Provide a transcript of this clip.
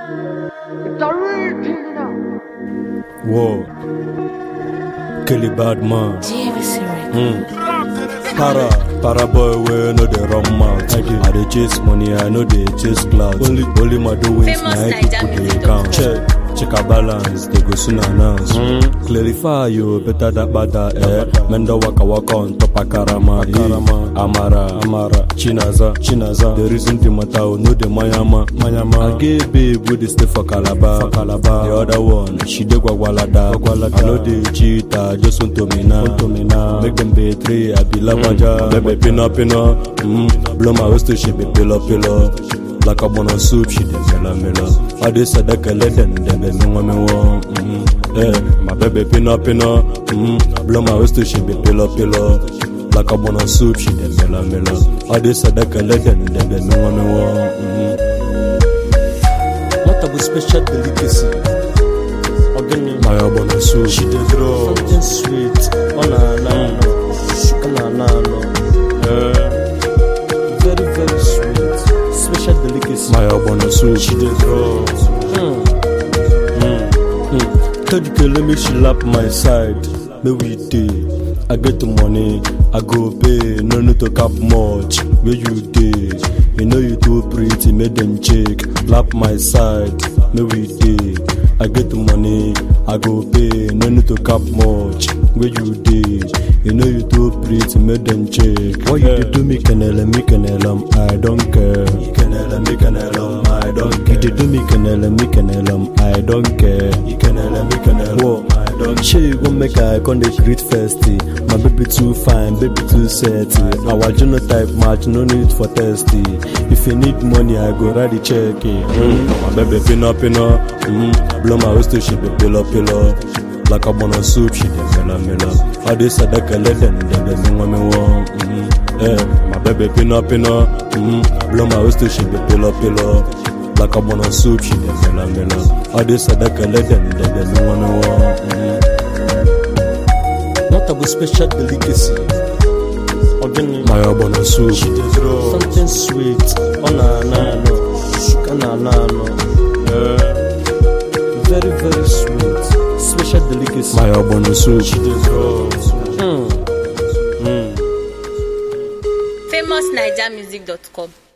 It's a real thing, you know. Whoa. Kelly Badman. JVC Records. Mm. Para, para boy, we know the wrong mouth. I, dey- I dey chase money, I know they chase clout. Only, only my doings, Famous na Naija people they music count. doctor. Check, check our balance, they go soon announce. Clarify you, better that bada, eh. Mendo waka waka on top of karama, karama. Amara, Amara, Chinaza, Chinaza. The reason the matter, oh, no the Mayama, Mayama. I gave babe with the stay for Calabar, for Calabar. The other one, she dey gwagwalada, gwagwalada. I know they cheat, I just want to me now, want to me now. Make them betray, I be lavaja. Baby, pina, pina, mm. Blow my waist to she be pillow, pillow. Like a bun of soup, she dey mela mela. I dey sadaka let them, them be me want me want. Mm. Eh, my baby pina pina. Mm. Blow my waist to she be pillow pillow. Like a bun of soup, she dey mela mela. I dey sadaka let them, them be me want me want. Mm. What about special delicacy? Organic. My bun of soup, she dey draw. Something sweet. Oh na na no. Oh na na no. Eh, Very very sweet. Special delicacy. my bun of soup, she dey draw. Mm. Third girl, let me she lap my side. Me we dey. I get the money, I go pay. No need to cap much. Where you dey? You know you too pretty, make them check. Lap my side, me we dey. I get the money, I go pay. No need to cap much. Where you dey? You know you too pretty, make them check. What you dey do me canela, me canela, I don't care. Canela, me canela, I don't care. You dey do me canela, me canela, I don't care. Canela, me canela, I don't care. She gon make I con dey greet festy. My baby too fine, baby too sexy. Our genotype match, no need for testy. If you need money, I go write the check. Mm. My baby pina pina, mm. blow my waist to she be pillow pillow. Like a bun of soup, she dey mela mela. I dey sadaka let them, them them me want me want. Mm. Eh, my baby pina pina, mm. blow my waist to she be pillow pillow. Like a bun of soup, she dey mela mela. I dey sadaka let them, them them me want me want. Mm. What about special delicacy? Organic. My bun of soup, she dey draw. Something sweet. Oh na na no. Oh na na no. Very very sweet. Special delicacy. My bun of soup, she dey draw. Mm. FamousNigermusic.com.